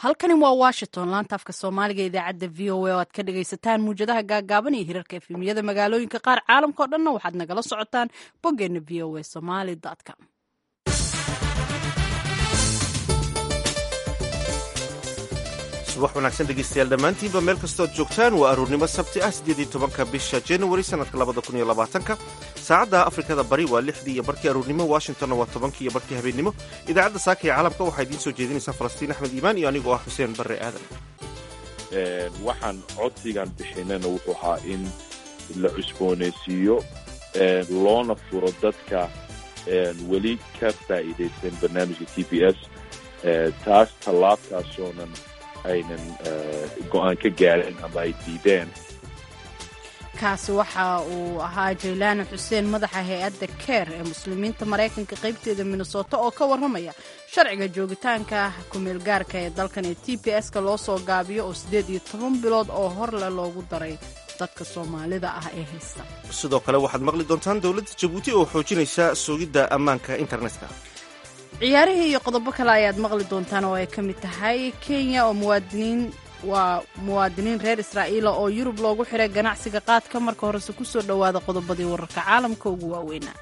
halkani waa washington laanta afka soomaaliga idaacadda v o a oo aad ka dhagaysataan muwjadaha gaagaaban iyo hirarka efemiyada magaalooyinka qaar caalamka o dhanna waxaad nagala socotaan boggeena v o a somaly com subax wanaagsan dhegeystayaal dhammaantiinba meel kastoo ad joogtaan waa aruurnimo sabti ah siddeedii tobanka bisha januari sannadka labada kun iyo labaatanka saacadda afrikada bari waa lixdii iyo barkii aruurnimo washingtonna waa tobankii iyo barkii habeennimo idaacadda saaka ee caalamka waxaa idiin soo jeedinaysaa falastiin axmed iimaan iyo anigoo ah xuseen barre aadan waxaan codsigan bixinana wuxuu ahaa in la cusboonaysiiyo loona furo dadka weli ka faa'iidaysan barnaamijka t b s taas tallaabtaasoonan aynan go-aan ka gaarin ama ay diideen kaasi waxa uu ahaa jaylaani xuseen madaxa hay-adda keer ee muslimiinta maraykanka qaybteeda minnesota oo ka warramaya sharciga joogitaanka kumeel gaarka ee dalkan ee t b s-ka loo soo gaabiyo oo siddeed iyo toban bilood oo horle loogu daray dadka soomaalida ah ee haysta sidoo kale waxaad maqli doontaan dowladda jabuuti oo xoojinaysa sugidda ammaanka internetka ciyaarihii iyo qodobo kale ayaad maqli doontaan oo ay ka mid tahay kenya oo muwaadiniin waa muwaadiniin reer israa'iila oo yurub loogu xiray ganacsiga qaadka marka horese ku soo dhowaada qodobadii wararka caalamka ugu waaweynaa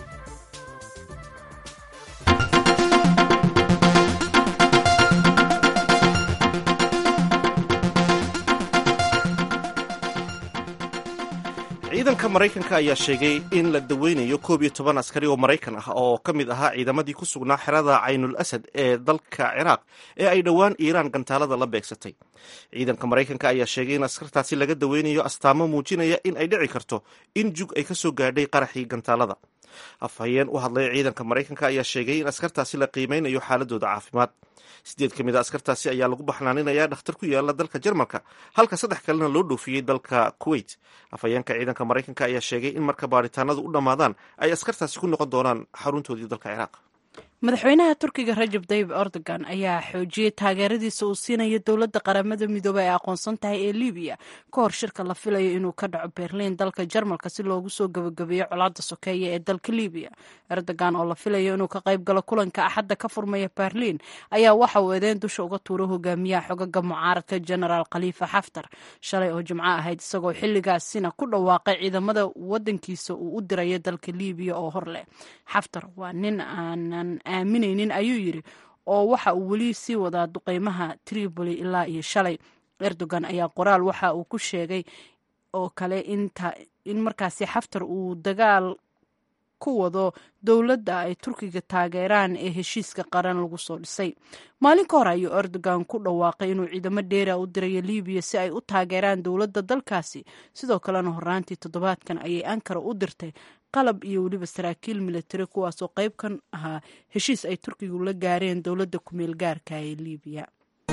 ciidanka maraykanka ayaa sheegay in la daweynayo koob iyo toban askari oo maraykan ah oo ka mid ahaa ciidamadii ku sugnaa xerada caynul asad ee dalka ciraaq ee ay dhowaan iiraan gantaalada la beegsatay ciidanka maraykanka ayaa sheegay in askartaasi laga daweynayo astaamo muujinaya in ay dhici karto in jug ay ka soo gaadhay qaraxii gantaalada afhayeen u hadlaya ciidanka maraykanka ayaa sheegay in askartaasi la qiimeynayo xaaladooda caafimaad sideed ka mid a askartaasi ayaa lagu baxnaaninayaa dhakhtar ku yaala dalka jarmalka halka saddex kalena loo dhoofiyey dalka kuwait afhayeenka ciidanka maraykanka ayaa sheegay in marka baaritaanadu u dhammaadaan ay askartaasi ku noqon doonaan xaruntoodii dalka ciraaq madaxweynaha turkiga rajab tayib erdogan ayaa xoojiyey taageeradiisa uu siinayo dowladda qaramada midoobey ee aqoonsan tahay ee libiya ka hor shirka la filayo inuu ka dhaco berliin dalka jarmalka si loogu soo gabagabeeyo colaadda sokeeye ee dalka libiya erdogan oo la filayo inuu ka qayb galo kulanka axadda ka furmaya berliin ayaa waxa uu eedeyn dusha uga tuuray hogaamiyaha xogaga mucaaradka genaraal khaliifa xaftar shalay oo jimco ahayd isagoo xilligaasina ku dhawaaqay ciidamada wadankiisa uu u dirayo dalka libiya oo hor leh xaftar waa nin aanan aaminaynin ayuu yidhi oo waxa uu weli sii wadaa duqeymaha tripoli ilaa iyo shalay erdogan ayaa qoraal waxa uu ku sheegay oo kale in markaasi xaftar uu dagaal ku wado dowladda ay turkiga taageeraan ee heshiiska qaran lagu soo dhisay maalin ka hor ayuu erdogan ku dhawaaqay inuu ciidamo dheera u dirayo libiya si ay u taageeraan dowladda dalkaasi sidoo kalena horaantii toddobaadkan ayay ankara u dirtay qalab iyo weliba saraakiil militari kuwaasoo qayb kan ahaa heshiis ay turkigu la gaareen dowladda kumeel gaarka ee libiya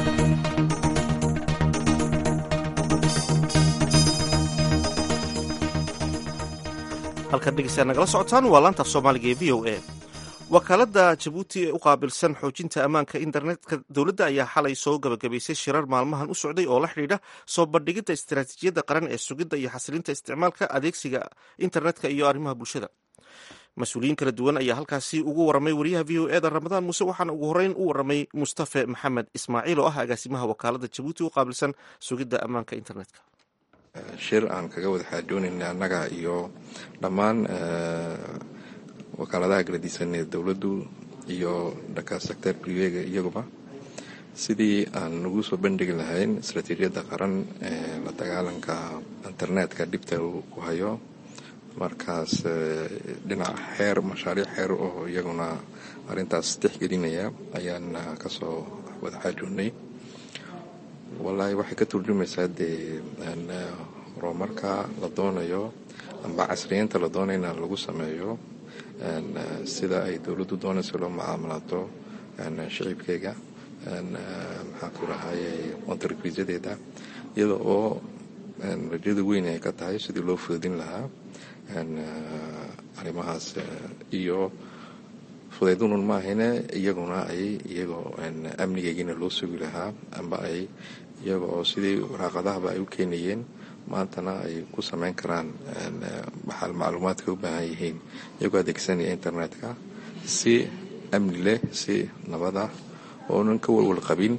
halkaad dhegeystaad nagala socotaan waa laanta af soomaaliga ee v o a wakaaladda jabuuti ee u qaabilsan xoojinta ammaanka internetka dowladda ayaa xalay soo gabagabaysay shirar maalmahan u socday oo la xidhiidha soo bandhigidda istaraatiijiyadda qaran ee sugidda iyo xasilinta isticmaalka adeegsiga internetka iyo arrimaha bulshada mas-uuliyiin kala duwan ayaa halkaasi ugu waramay wariyaha v o e da ramadaan muuse waxaana ugu horeyn u waramay mustafe maxamed ismaaciil oo ah agaasimaha wakaaladda jabuuti u qaabilsan sugidda ammaanka internetka shir aan kaga wada xaajoonayna annaga iyo dhammaan wakaaladaha galadisan ee dowladdu iyo dhanka sector privega iyaguba sidii aan ugu soo bandhigi lahayn istaraatiijiyadda qaran ee la dagaalanka internetka dhibta uu ku hayo markaas dhinaca xeer mashaariic xeer oo iyaguna arrintaas tixgelinaya ayaan kasoo wada xaajoonnay wallaahi waxay ka turjumaysaa dee horumarka la doonayo amba casriyeynta la doonayna lagu sameeyo sida ay dowladdu doonayso loo mucaamalato shicibkeyga maxaa ku rahayay ontarkriisyadeeda iyada oo rajada weyn ay ka tahay sidii loo fududin lahaa arrimahaas iyo fudaydunun maahayne iyaguna ay iyagoo amnigeygina loo sugi lahaa amba ay iyaga oo sidii waraaqadahaba ay u keenayeen maantana ay ku samayn karaan waxaa macluumaadka u baahan yihiin iyagoo adeegsanaya internetka si amni leh si nabad ah oonan ka walwal qabin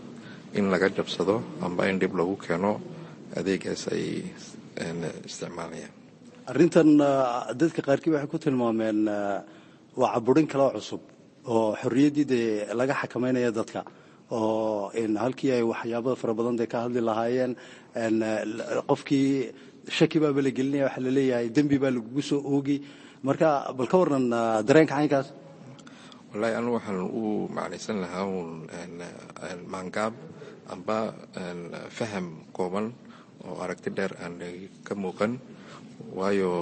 in laga jabsado amba in dhib lagu keeno adeegaas ay isticmaalayaan arrintan dadka qaarkii waxay ku tilmaameen waa caburin kaloo cusub oo xorriyaddii dee laga xakameynaya dadka oo halkii ay waxyaabada fara badan dee ka hadli lahaayeen qofkii shaki baaba la gelinaya waxaa la leeyahay dembi baa lagugu soo oogi marka bal ka warran dareenka caynkaas wallaahi anu waxaan u macnaysan lahaa uun maangaab amba faham kooban oo aragti dheer aan ka muuqan waayo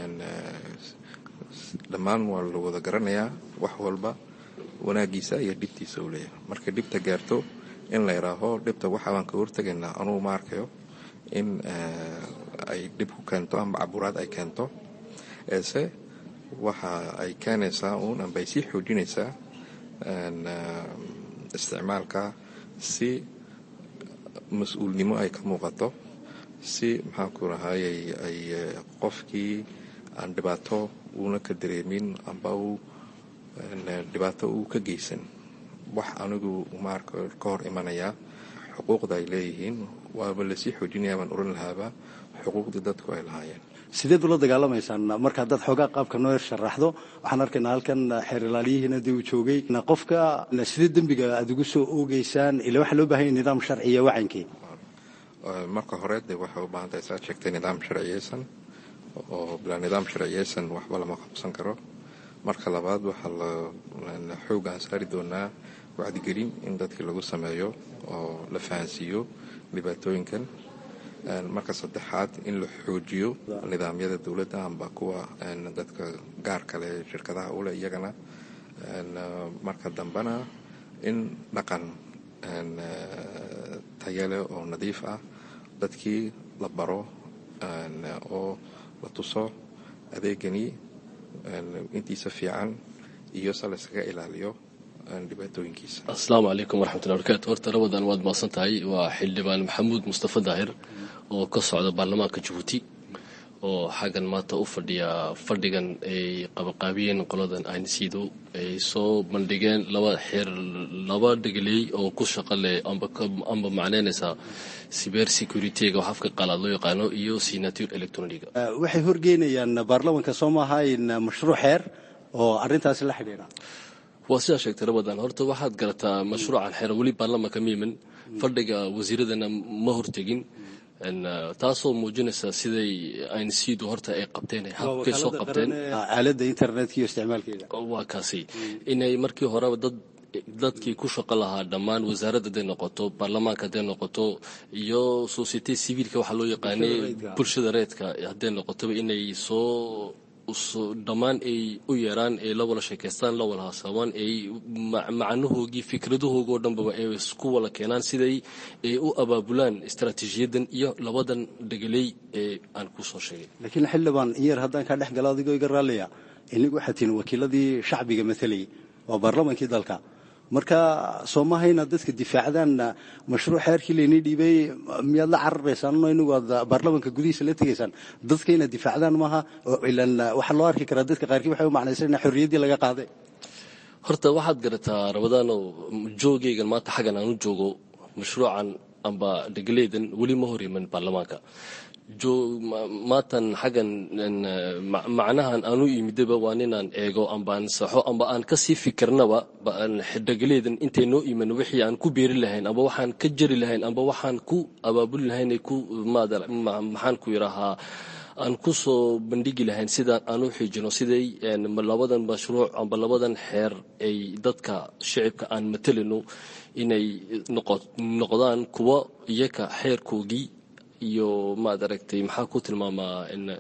dhammaan waa la wada garanayaa wax walba wanaagiisa iyo dhibtiisa uu leeyahay markay dhibta gaarto in la idhaaho dhibta waxa baan ka hortegaynaa anugu ma arkayo in ay dhib ku keento amba caburaad ay keento eese waxa ay keenaysaa uun amba ay sii xoojinaysaa isticmaalka si mas-uulnimo ay ka muuqato si maxaanku rahayay ay qofkii aan dhibaato uuna ka dareemin amba uu dhibaato uu ka geysan wax anigu ma arko ka hor imanayaa xuquuqda ay leeyihiin waaba lasii xoojinaya baan oran lahaaba xuquuqdii dadku ay lahaayeen sideed ula dagaalamaysaan marka haddaad xoogaa qaabka noo yar sharaxdo waxaan arkaynaa halkan xeer ilaaliyihiina dee uu joogay qofka sidee dembiga aad ugu soo oogeysaan ila waxaa loo bahan yay nidaam sharciya wacankii marka hore dee waxay u baahan tahay saad sheegtay nidaam sharciyeysan oo bilaa nidaam sharciyeysan waxba lama qabsan karo marka labaad waxaa la xoog aan saari doonaa wacdigelin in dadkii lagu sameeyo oo la fahansiiyo dhibaatooyinkan marka saddexaad in la xoojiyo nidaamyada dowladda amba kuwa dadka gaar kale shirkadaha ule iyagana marka dambena in dhaqan tayale oo nadiif ah dadkii la baro oo la tuso adeegani intiisa fiican iyo se layskaga ilaaliyo dhibaatooyinkiisa asalaamu calaykum waraxmatullahi barakaatu horta rabadan waad mahadsan tahay waa xildhibaan maxamuud mustafa daahir oo ka socda baarlamaanka jabuuti oo xaggan maanta u fadhiya fadhigan ay qabaqaabiyeen qoladan aynsiido ay soo bandhigeen laba xeer laba dhegeley oo ku shaqo leh amba macneynaysa cyber securityga wax afka qalaad loo yaqaano iyo signature electroniga waxay horgeynayaan baarlamanka soo maaha in mashruuc xeer oo arrintaasi la xidhiidha waa sidaa sheegtay rabadan horta waxaad garataa mashruucan xeer weli baarlamanka miiman fadhiga wasiiradana ma hortegin taasoo muujinaysa siday aynsiidu horta ay qabteen habkay soo qabteen aalada internetka iyo isticmaalkeeda waa kaasi inay markii horeba dad dadkii ku shaqo lahaa dhammaan wasaaradda haday noqoto baarlamaanka hadday noqoto iyo societe civiilka waxaa loo yaqaanay bulshada reedka hadday noqotoba inay soo dhammaan ay u yeeraan ay la wada sheekaystaan la wada hasaabaan ay macnahoogii fikradahoogoo dhanbaba ay isku wada keenaan siday ay u abaabulaan istaraatiijiyadan iyo labadan dhegeley ee aan ku soo sheegay laakiin xildhibaan in yar haddaan kaa dhex galo adigoo iga raalliya inigu waxaad tihiin wakiiladii shacbiga matalayay waa baarlamankii dalka marka soo maha inaad dadka difaacdaan mashruuc xeerkii laynii dhiibay miyaad la cararaysaan no inagu aad baarlamanka gudihiisa la tegaysaan dadka inaad difaacdaan maaha ilan waxaa loo arki karaa dadka qaarkii waxay u macnaysan in xorriyaddii laga qaaday horta waxaad garataa rabadaano joogaygan maanta xaggan aan u joogo mashruucan amba dhegaleedan weli ma hor iman baarlamaanka maatan xaggan macnahan aanu imidaba waa ninaan eego amba aan saxo amba aan kasii fikirnaba dhegaleedan intay noo iman wixii aan ku beeri lahayn amba waxaan ka jari lahayn amba waxaan ku abaabuli lahayn ku maxaan ku yidhaahaa aan ku soo bandhigi lahayn sidaan aan u xiijino siday labadan mashruuc amba labadan xeer ay dadka shicibka aan matelino inay noqdaan kuwa iyaka xeerkoogii iyo maad aragtay maxaa ku tilmaamaa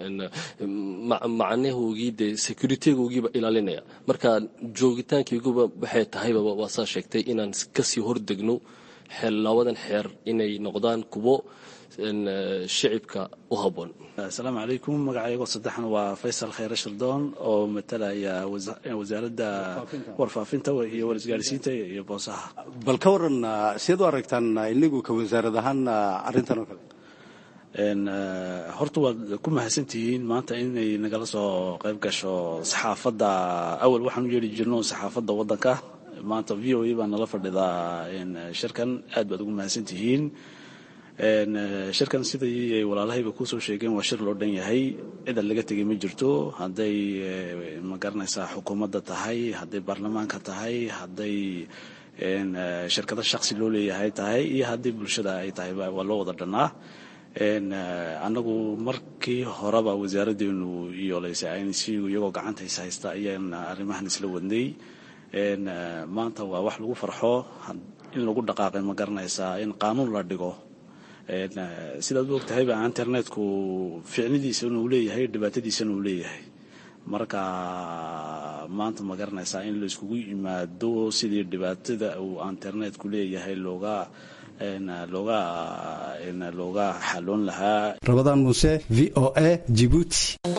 macnahoogii dee securitygogiiba ilaalinaya marka joogitaankayguba waxay tahaybaba waa saa sheegtay inaan kasii hordegno labadan xeer inay noqdaan kuwo shicibka u haboon asalaamu calaykum magacaygoo saddexan waa faysal khayre shirdoon oo matalaya wasaaradda warfaafinta iyo warisgaarsiinta iyo boosaha bal ka waran siad u aragtaan inagu ka wasaarad ahaan arrintan oo kale horta waad ku mahadsantihiin maanta inay nagala soo qayb gasho saxaafadda awal waxaan u yeedhi jirno saxaafadda waddanka maanta v o a baa nala fadhidaa shirkan aad baad ugu mahadsan tihiin shirkan sidai ay walaalahayba kusoo sheegeen waa shir loo dhan yahay cidan laga tegay ma jirto hadday ma garanaysaa xukuumadda tahay hadday baarlamaanka tahay hadday shirkado shaksi loo leeyahay tahay iyo haddii bulshada ay tahay waa loo wada dhannaa annagu markii horeba wasaaraddeenu iyooleysay inc iyagoo gacantays haysta ayaan arrimahan isla wadnay maanta waa wax lagu farxo in lagu dhaqaaqay ma garanaysaa in qaanuun la dhigo sidaad u ogtahayba internetku ficnidiisana uu leeyahay dhibaatadiisana uu leeyahay marka maanta ma garanaysaa in la iskugu yimaado sidii dhibaatada uu internetku leeyahay looga looga looga xaloon lahaa rabadaan muuse v o a jibuuti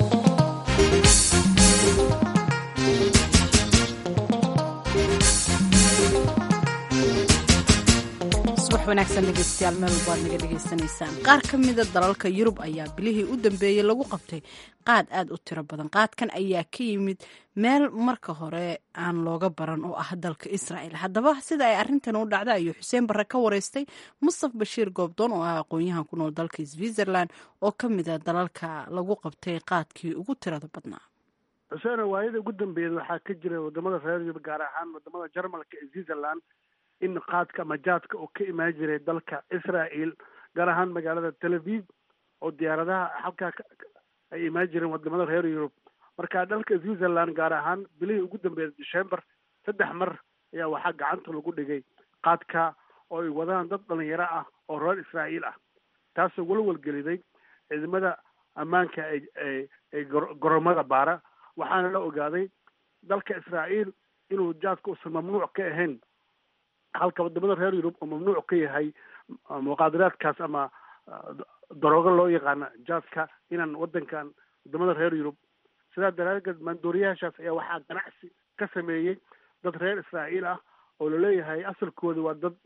wanaagsan dhegeystayaal meel walbaad naga dhegaysanaysaan qaar ka mida dalalka yurub ayaa bilihii u dambeeyey lagu qabtay qaad aad u tiro badan qaadkan ayaa ka yimid meel marka hore aan looga baran oo ah dalka israa'el haddaba sida ay arrintan u dhacda ayuu xuseen barre ka wareystay mustaf bashiir goobdoon oo ah aqoon-yahan ku nool dalka switzerland oo ka mida dalalka lagu qabtay qaadkii ugu tirada badnaa xuseeno waayada ugu dambeeyed waxaa ka jira wadamada reer yurub gaar ahaan wadamada jarmalka ee switzerland in qaadka ama jaadka oo ka imaan jiray dalka israel gaar ahaan magaalada tel aviv oo diyaaradaha halkaa ay imaan jireen wadamada reer yurub marka dalka switzerland gaar ahaan bilihii ugu dambeeyay december saddex mar ayaa waxaa gacanta lagu dhigay qaadka oo ay wadaan dad dhalinyaro ah oo reer israa'iil ah taasoo walwalgeliday ciidamada ammaanka ee ee goromada baara waxaana la ogaaday dalka israa'iil inuu jaadka uusan mamnuuc ka ahayn halka wadamada reer yurub oo mamnuuc ka yahay muqaadaraadkaas ama daroogo loo yaqaana jaadka inaan wadankan wadamada reer yurub sidaa daraadeed maandooriyaashaas ayaa waxaa ganacsi ka sameeyey dad reer israa'iil ah oo laleeyahay asalkooda waa dad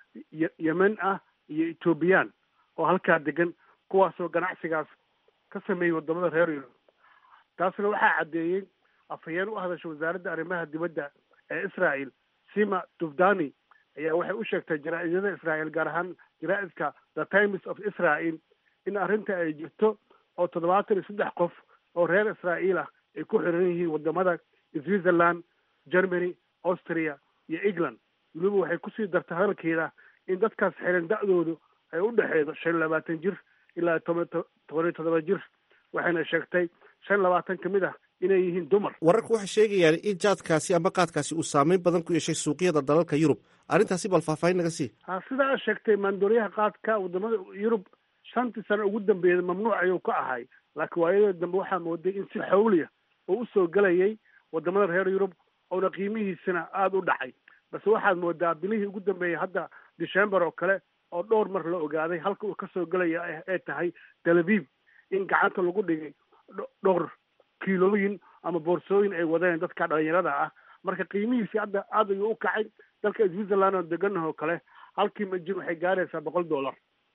yemen ah iyo ethoobiyan oo halkaa degan kuwaasoo ganacsigaas ka sameeyey wadamada reer yurub taasna waxaa caddeeyey afhayeen u hadasha wasaaradda arrimaha dibadda ee israel sima dufdani ayaa waxay u sheegtay jaraa-idyada israel gaar ahaan jaraa-idka the times of israel in arrinta ay jirto oo toddobaatan iyo saddex qof oo reer israa'iil ah ay ku xiran yihiin wadamada switzerland germany austria iyo england weliba waxay kusii dartay hadalkeeda in dadkaas xiran da-doodu ay u dhexeedo shan iyo labaatan jir ilaa toban toban iyo toddoba jir waxayna sheegtay shan labaatan ka mid ah inay yihiin dumar wararku waxay sheegayaan in jaadkaasi ama qaadkaasi uu saameyn badan ku yeeshay suuqyada dalalka yurub arrintaasi bal faahfaahin naga sii ha sida aad sheegtay maandooriyaha qaadka wadamada yurub shantii sano ugu dambeeyay mamnuuc ayuu ka ahay laakiin waayada dambe waxaa mooday in si xawliya oo usoo gelayay wadamada reer yurub oona qiimihiisina aada u dhacay balse waxaad moodaa bilihii ugu dambeeyay hadda december oo kale oo dhowr mar la ogaaday halka uu kasoo gelaya ee tahay tel aviv in gacanta lagu dhigay dhowr kiilooyin ama boorsooyin ay wadeen dadka dhalinyarada ah marka qiimihiisi hadda aad ayuu u kacay dalka switzerland oo deganah oo kale halkii majin waxay gaaraysaa boqol dollar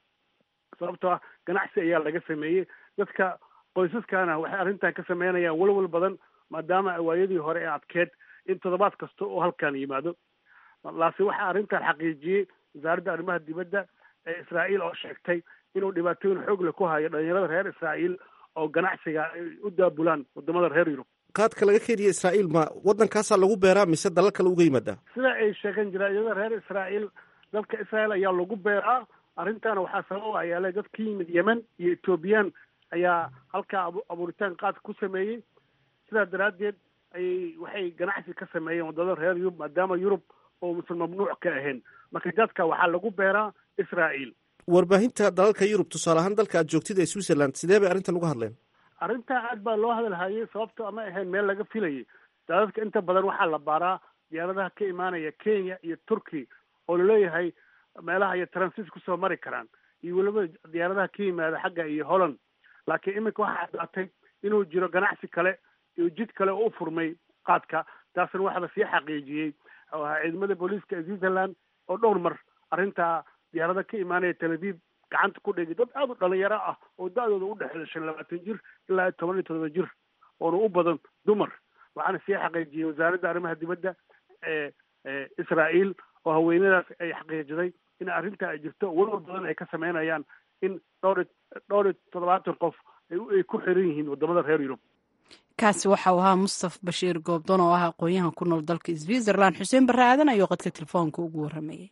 sababtoo ah ganacsi ayaa laga sameeyey dadka qoysaskana waxay arrintan ka sameynayaan walwal badan maadaama awaayadii hore ee adkeed in toddobaad kasta oo halkan yimaado laase waxaa arrintan xaqiijiyey wasaaradda arrimaha dibadda ee israa'iil oo sheegtay inuu dhibaatooyin xoog leh ku hayo dhalinyarada reer israa'iil oo ganacsiga ay u daabulaan wadamada reer yurub qaadka laga keenaya israa'iil ma waddankaasaa lagu beeraa mise dalal kale uga yimaadaa sida ay sheegeen jaraa'idada reer israa'iil dalka israa'iil ayaa lagu beeraa arrintaana waxaa sabab ayaa le dad ka yimid yemen iyo ethoobiyan ayaa halkaa abuuritaan qaadka ku sameeyey sidaa daraaddeed ayay waxay ganacsi ka sameeyeen wadamada reer yurub maadaama yurub oo musan mamnuuc ka ahayn marka dadka waxaa lagu beeraa israa'iil warbaahinta dalalka yurub tusaale ahaan dalka aad joogtid ee switzerland sidee bay arrintan uga hadleen arrintaa aad baa loo hadalhayay sababto ama ahayn meel laga filayay daadadka inta badan waxaa la baaraa diyaaradaha ka imaanaya kenya iyo turkey oo laleeyahay meelaha ay transit kusoo mari karaan iyo weliba diyaaradaha ka yimaada xagga iyo holland laakiin iminka waxaa caddaatay inuu jiro ganacsi kale iyo jid kale oo u furmay qaadka taasna waxaaba sii xaqiijiyey ciidamada booliiska ee switzerland oo dhowr mar arrintaa diyaarada ka imaanaya tel aviv gacanta ku dhigay dad aada u dhalinyaro ah oo da-dooda u dhexeeya shan labaatan jir ilaa toban iyo todoba jir oona u badan dumar waxaana sii xaqiijiyey wasaaradda arrimaha dibadda ee israael oo haweenadaas ay xaqiijiday in arrinta ay jirto walwal badan ay ka sameynayaan in dhowr dhowr iyo toddobaatan qof ay ku xiran yihiin wadamada reer yurub kaasi waxau ahaa mustaf bashiir goobdon oo ah aqoon-yahan ku nool dalka switzerland xuseen barre aadan ayuu qadka telefoonka ugu warramayay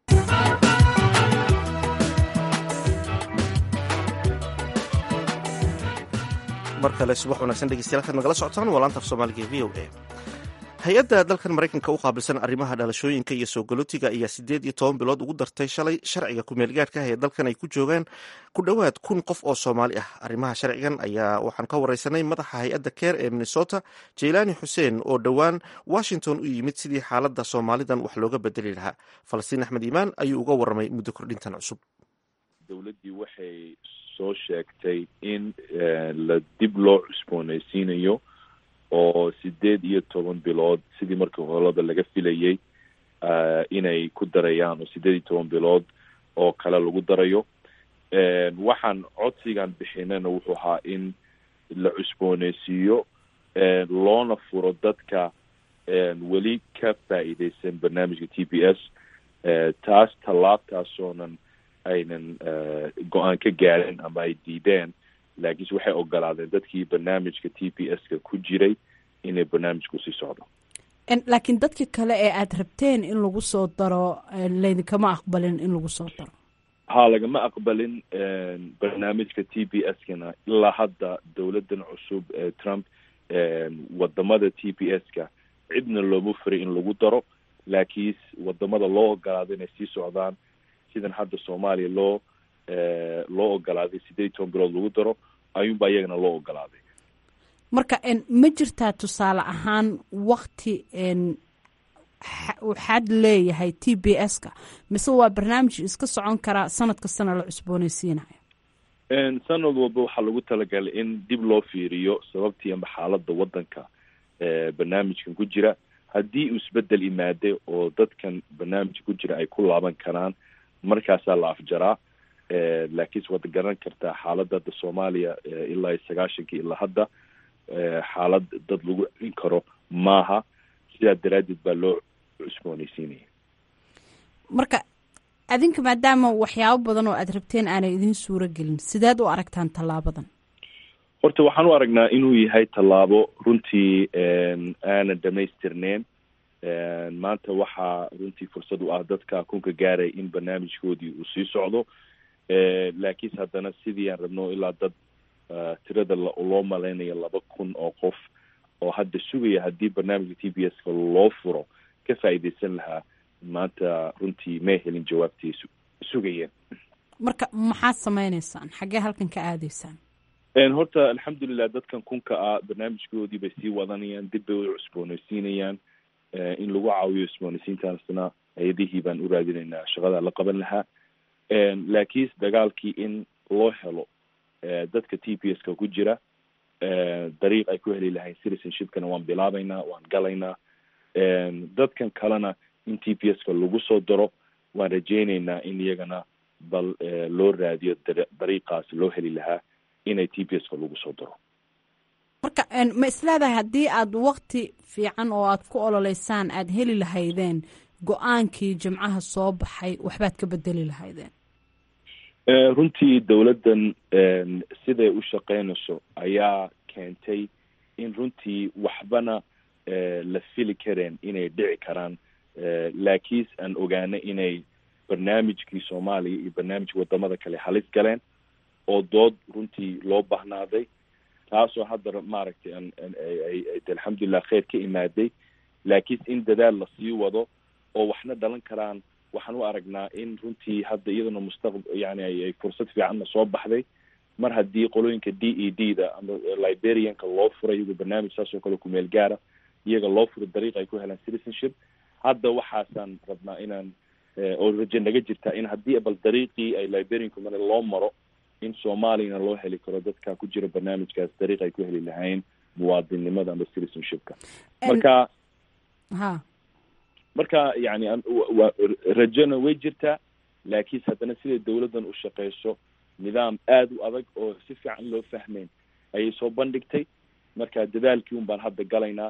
mar kale subax wanaagsan dhegeystayaal kaad nagala socotaan waa laanta af soomaaliga v o a hay-adda dalkan maraykanka u qaabilsan arrimaha dhalashooyinka iyo soo galootiga ayaa siddeed iyo toban bilood ugu dartay shalay sharciga ku-meelgaadhka ah ee dalkan ay ku joogaan ku dhowaad kun qof oo soomaali ah arrimaha sharcigan ayaa waxaan ka wareysanay madaxa hay-adda keer ee minnesota jeylaani xuseen oo dhowaan washington u yimid sidii xaaladda soomaalidan wax looga bedeli lahaa falastiin axmed iimaan ayuu uga warramay muddo kordhintan cusub dowladdii waxay soo sheegtay in la dib loo cusboonaysiinayo oo sideed iyo toban bilood sidii markii holada laga filayay inay ku darayaan oo sideed iyo toban bilood oo kale lagu darayo waxaan codsigan bixinana wuxuu ahaa in la cusboonaysiiyo loona furo dadka weli ka faa'iideysan barnaamijka t b s taas tallaabtaasoonan aynan go-aan ka gaarin ama ay diideen laakiinse waxay ogolaadeen dadkii barnaamijka t b s ka ku jiray inay barnaamijku sii socdo laakiin dadka kale ee aada rabteen in lagu soo daro laydinkama aqbalin in lagu soo daro ha lagama aqbalin barnaamijka t b s kana ilaa hadda dowladan cusub ee trump wadamada t b s ka cidna looma furay in lagu daro laakiin wadamada loo ogolaado inay sii socdaan sidan hadda soomaaliya loo loo ogolaaday sideed iyo toban bilood lagu daro ayuunbaa iyagana loo ogolaaday marka ma jirtaa tusaale ahaan wakti waxaad leeyahay t b s ka mise waa barnaamij iska socon karaa sanad kastana la cusboonaysiinayo sanad walba waxaa lagu talagalay in dib loo fiiriyo sababtii ama xaaladda waddanka barnaamijkan ku jira haddii uu isbedel imaaday oo dadkan barnaamijka ku jira ay ku laaban karaan markaasaa la afjaraa laakiinse waad garan kartaa xaaladda hadda soomaaliya ilaa iyo sagaashankii ilaa hadda xaalad dad lagu celin karo maaha sidaa daraaddeed baa loo cusboonaysiinaya marka adinka maadaama waxyaabo badan oo aada rabteen aanay idin suuro gelin sideed u aragtaan tallaabadan horta waxaan u aragnaa inuu yahay tallaabo runtii aanan dhamaystirneyn maanta waxaa runtii fursad u ah dadka kunka gaaray in barnaamijkoodii uu sii socdo laakiinse haddana sidii aan rabno ilaa dad tirada loo malaynayo laba kun oo qof oo hadda sugaya haddii barnaamijka t b s ka loo furo ka faa'iideysan lahaa maanta runtii may helin jawaabtii sugayeen marka maxaad sameyneysaan xaggee halkan ka aadaysaan horta alxamdulilah dadkan kunka ah barnaamijkoodii bay sii wadanayaan dib bay u cusboonaysiinayaan in lagu caawiyo cusboonaysiintaasna hay-adihii baan u raadinaynaa shaqada la qaban lahaa laakiinse dagaalkii in loo helo dadka t p s ka ku jira dariiq ay ku heli lahayn citizenshipkana waan bilaabaynaa waan galaynaa dadkan kalena in t p s ka lagu soo daro waan rajeyneynaa in iyagana bal loo raadiyo dariiqaas loo heli lahaa inay t p s ka lagu soo daro marka ma isleedahay haddii aada wakti fiican oo aada ku ololeysaan aada heli lahaydeen go-aankii jimcaha soo baxay waxbaad ka bedeli lahaydeen runtii dowladdan siday u shaqeynayso ayaa keentay in runtii waxbana la fili kareen inay dhici karaan laakiinse aan ogaana inay barnaamijkii soomaaliya iyo barnaamijka wadamada kale halis galeen oo dood runtii loo bahnaaday taasoo hadda maaragtay ay alxamdulilah kheyr ka imaaday laakiinse in dadaal lasii wado oo waxna dhalan karaan waxaan u aragnaa in runtii hadda iyaduna mustaq yani ay fursad fiicanna soo baxday mar haddii qolooyinka d e d da ama liberianka loo furay iyagoo barnaamij saas oo kale kumeel gaara iyaga loo furo dariiq ay ku helaan citizenship hadda waxaasaan rabnaa inaan oo raje naga jirtaa in haddii bal dariiqii ay liberianku mara loo maro in soomaaliyana loo heli karo dadka ku jira barnaamijkaas dariiq ay ku heli lahayn muwaadinnimada ama citizenshipka marka ha marka yani rajona way jirtaa laakiinse haddana siday dowladdan u shaqeyso nidaam aada u adag oo si fiican loo fahmeyn ayay soo bandhigtay marka dadaalkii un baan hadda galaynaa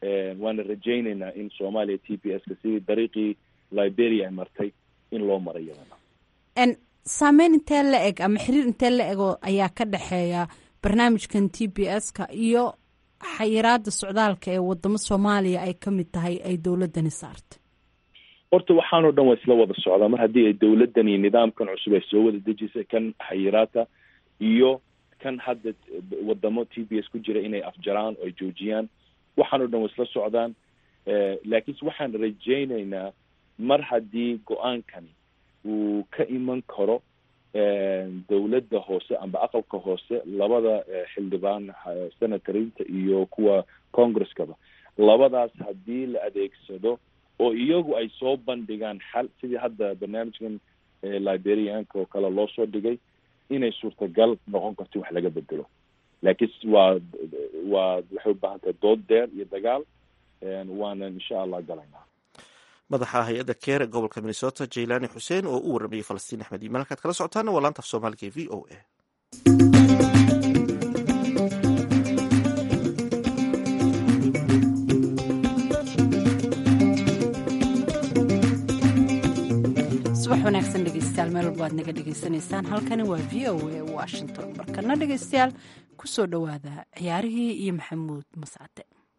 waana rajaynaynaa in soomaaliya t p s ka sidii dariiqii liberia ay martay in loo mara iyadana saameyn intee la eg ama xiriir intee la ego ayaa ka dhexeeya barnaamijkan t p s ka iyo xayiraada socdaalka ee wadamo soomaaliya ay ka mid tahay ay dowladani saartay horta waxaanoo dhan waa isla wada socdaa mar haddii ay dowladdan iyo nidaamkan cusub ay soo wada dejisay kan xayiraata iyo kan hadda wadamo t b s ku jira inay afjaraan oo ay joojiyaan waxaanoo dhan waa isla socdaan laakiinse waxaan rajaynaynaa mar haddii go-aankani uu ka iman karo dowladda hoose amba aqalka hoose labada xildhibaan senatorinta iyo kuwa congresskaba labadaas haddii la adeegsado oo iyagu ay soo bandhigaan xal sidii hadda barnaamijkan liberianka oo kale loo soo dhigay inay suurtagal noqon karto wax laga bedelo laakiin waa waa waxay u baahan tahay dood deer iyo dagaal waana insha allah galaynaa madaxa hay-adda keere gobolka minnesota jaylani xuseen oo u warramayay falastiin axmed iimaan halkaad kala socotaana waa laanta af soomaaliga e v o a subax wanaagsan dhegeystayaal meel walba aad naga dhegeysanaysaan halkani waa v o a washington markana dhegeystayaal ku soo dhowaada ciyaarihii iyo maxamuud mascade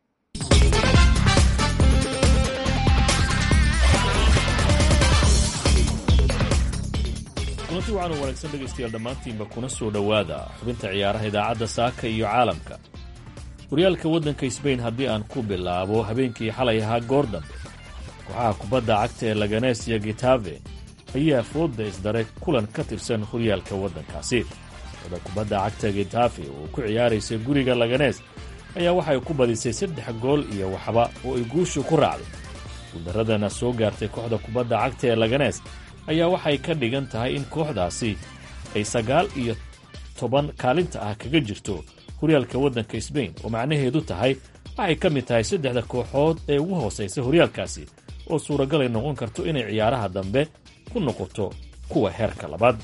kulanti waxaanu wanaagsan dhegaystayaal dhammaantiinba kuna soo dhowaada xubinta ciyaaraha idaacadda saaka iyo caalamka horyaalka waddanka sbain haddii aan ku bilaabo habeenkii xalay ahaa goor dambe kooxaha kubadda cagta ee laganes iyo gitave ayaa foodda isdaray kulan ka tirsan horyaalka waddankaasi kooxda kubadda cagta gitafe oo ku ciyaaraysa guriga laganes ayaa waxay ku badisay saddex gool iyo waxba oo ay guushu ku raacday guuldaradana soo gaartay kooxda kubadda cagta ee laganes ayaa waxay ka dhigan tahay in kooxdaasi ay sagaal iyo toban kaalinta ah kaga jirto horyaalka waddanka sbain oo macnaheedu tahay waxay ka mid tahay saddexda kooxood ee ugu hoosaysa horyaalkaasi oo suuragalay noqon karto inay ciyaaraha dambe ku noqoto kuwa heerka labaad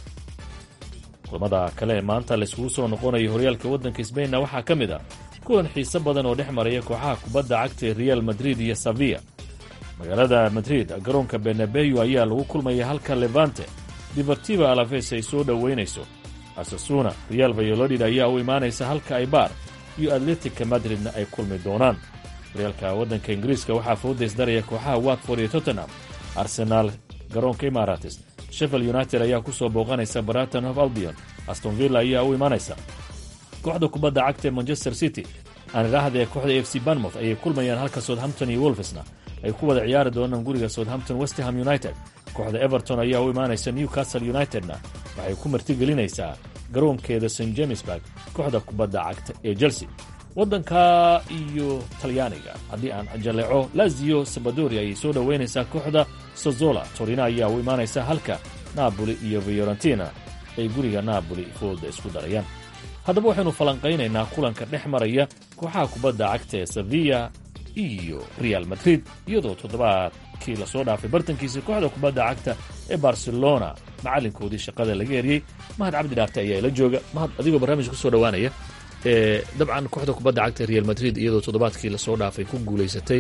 kulamada kale ee maanta layskugu soo noqonayo horyaalka waddanka sbainna waxaa ka mid ah kulan xiise badan oo dhex maraya kooxaha kubadda cagta ee real madrid iyo saviya magaalada madrid garoonka benabeyo ayaa lagu kulmaya halka levante dibartiva alafes ay soo dhoweynayso asasuna real vayolodid ayaa u imaanaysa halka aybar iyo atletica madridna ay kulmi doonaan horyaalka waddanka ingiriiska waxaa foodaysdaraya kooxaha watford iyo tottenham arsenaal garoonka imarates sheffield united ayaa ku soo booqanaysa baraton of albion aston villa ayaa u imaanaysa kooxda kubadda cagta ee manchester city aanidhaahda ee kooxda f c banmouth ayay kulmayaan halka southampton iyo wolfesna ay ku wada ciyaari doonaan guriga southampton westham united kooxda everton ayaa u imaanaysa newcastle unitedna waxay ku martigelinaysaa garoonkeeda st jamesburg kooxda kubadda cagta ee chelsea waddanka iyo talyaaniga haddii aan jaleeco lazio sabadori ayay soo dhoweynaysaa kooxda sozola torina ayaa u imaanaysa halka naaboli iyo fiorentina ay guriga naaboli fooda isku darayaan haddaba waxaynu falanqaynaynaa kulanka dhex maraya kooxaha kubadda cagta ee sevilla iyo real madrid iyadoo toddobaadkii lasoo dhaafay bartankiisa kooxda kubadda cagta ee barcelona macallinkoodii shaqada laga eriyey mahad cabdi dhaarte ayaa ila jooga mahad adigoo barnaamij ku soo dhowaanaya dabcan kooxda kubadda cagta real madrid iyadoo toddobaadkii lasoo dhaafay ku guulaysatay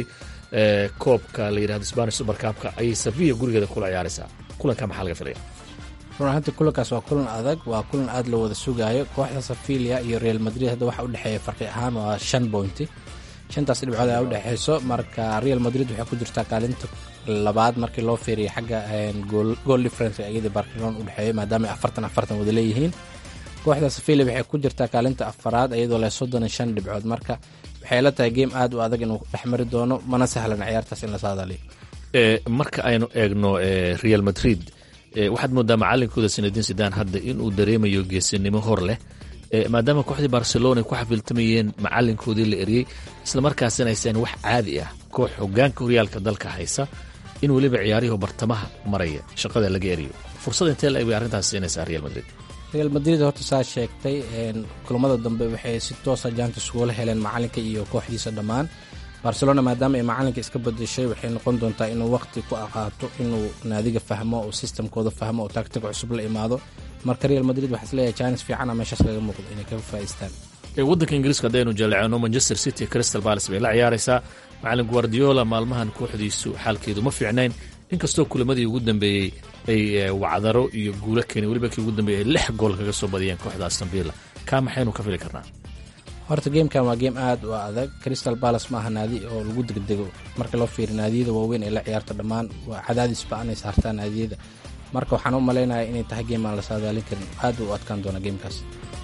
koobka la yidhahdo spanish supercabka ayay sevilla gurigeeda kula ciyaaraysaa kulanka maxaa laga filaya run ahaantii kulankaas waa kulan adag waa kulan aad la wada sugaayo kooxda safilia iyo real madrid hadda waxa udhexeeya farqi ahaan waa shan bointi shantaas dhibcood ayaa udhexeyso marka real madrid waxay ku jirtaa kaalinta labaad markii loo fiiriya xagga gool difference iyada barcelona udhexeeya maadaama ay afartan afartan wada leeyihiin kooxda safilia waxay ku jirtaa kaalinta afaraad iyadoo leh soddon iyo shan dhibcood marka waxay la tahay game aad u adag inuu dhex mari doono mana sahlan ciyaartaas in la saadaliyo marka aynu eegno real madrid waxaad moodaa macalinkooda sanadiin sidaan hadda inuu dareemayo geesinimo hor leh maadaama kooxdii barcelona ay ku xafiltamayeen macalinkoodii la eriyey islamarkaasina aysan wax caadi ah koox hogaanka horyaalka dalka haysa in weliba ciyaarihii bartamaha maraya shaqada laga eriyo fursad intee la eg bay arrintaas siinaysaa real madrid real madrid horta saa sheegtay kulamada dambe waxay si toosa jaantis ugula heleen macalinka iyo kooxdiisa dhammaan barcelona maadaama ay macalinka iska badashay waxay noqon doontaa inuu waqti ku aqaato inuu naadiga fahmo oo sistamkooda fahmo oo taagtiga cusub la imaado marka real madrid waxaa isleeyahay jaanis fiicana meeshaas kaga muuqdo inay kaga faa'iistaan waddanka ingiriiska haddaynu jaleecno manchester city crystal palace bay la ciyaaraysaa macalin guardiola maalmahan kooxdiisu xaalkeedu ma fiicnayn inkastoo kulamadii ugu dambeeyey ay wacdaro iyo guulo keeneen weliba kii ugu dambeeyey ay lix gool kaga soo badiyeen kooxda aston villa kaa maxaynu ka fili karnaa horta geemkan waa geem aad u adag crystal palace maaha naadi oo lagu degdego marka loo fiiriyo naadiyada waaweyn ee la ciyaarta dhammaan waa cadaadis ba anay saartaa naadiyada marka waxaan u malaynaya inay tahay geem aan la saadaalin karin aad u adkaan doona geemkaas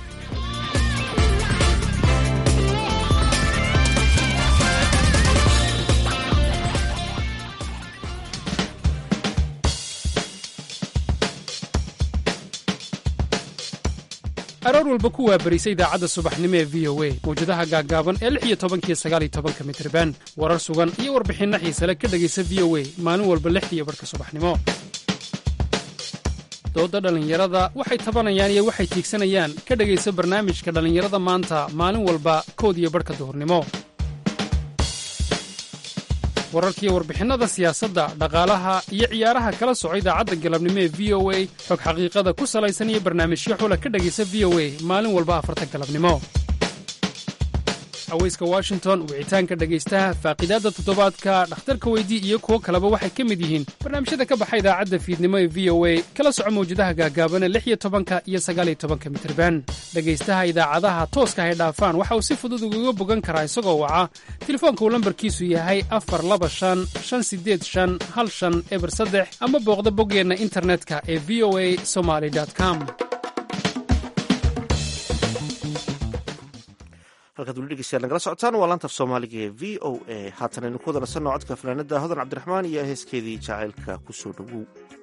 aroor walba ku waabarisa idaacadda subaxnimo ee v o a mawjadaha gaaggaaban ee lix iyo tobankiyo sagaal iyo tobanka mitriban warar sugan iyo warbixinno xiisale ka dhegaysa v o a maalin walba lixdiiyo barhka subaxnimo doodda dhallinyarada waxay tabanayaan iyo waxay tiigsanayaan ka dhegaysa barnaamijka dhallinyarada maanta maalin walba kood iyo barhka duhurnimo wararkiiyo warbixinnada siyaasadda dhaqaalaha iyo ciyaaraha kala soco idaacadda galabnimo ee v o a xog xaqiiqada ku salaysan iyo barnaamijyo xula ka dhegaysa v o a maalin walba afarta galabnimo aweyska washington wicitaanka dhegaystaha faaqidaadda toddobaadka dhakhtarka weydii iyo kuwo kaleba waxay ka mid yihiin barnaamijyada ka baxa idaacadda fiidnimo ee v o a kala soco mawjadaha gaagaabana lix iyo tobanka iyo sagaal iyo tobanka mitriban dhegaystaha idaacadaha tooska hay dhaafaan waxa uu si fudud ugaga bogan karaa isagoo waca telefoonka uu lambarkiisu yahay afar laba shan shan sideed shan hal shan eber saddex ama booqda boggeenna internetka ee v o a somaly com halkaad weli dhegeystayaal nagala socotaan waa laantaf soomaaliga ee v o a haatan aynu ku wada nasanno codka fanaanada hodan cabdiraxmaan iyo heeskeedii jacaylka ku soo dhowow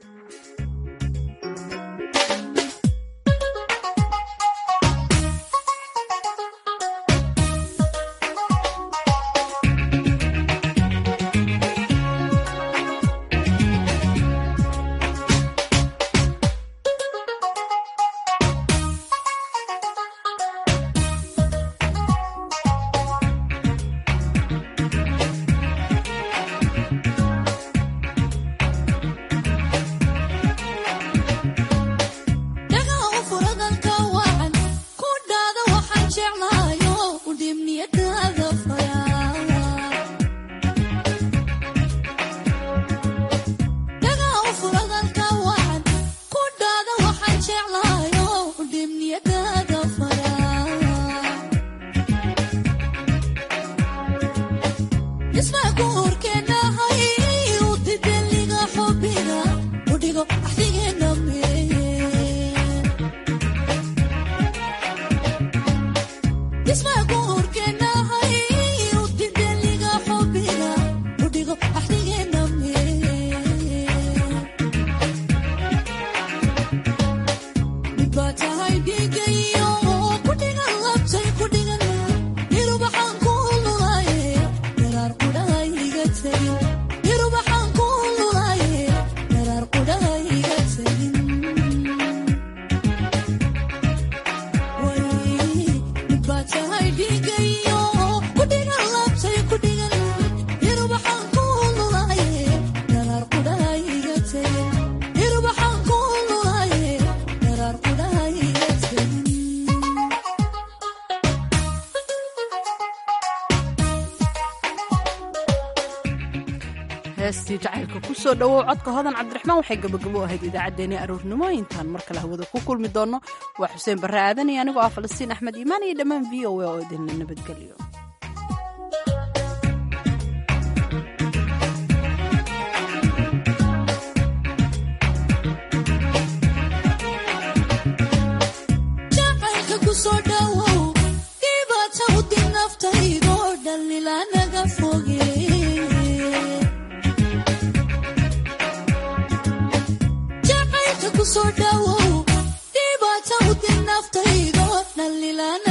heestii jacaylka ku soo dhowow codka hodan cabdiraxmaan waxay gabagabo ahayd idaacaddeenii aroornimo intaan mar kale hawada ku kulmi doonno waa xuseen barre aadan iyo anigoo ah falastiin axmed iimaan iyo dhammaan v o a oo idinla nabadgelyo so dhawow dhibaata u din naftaydo dhallilaan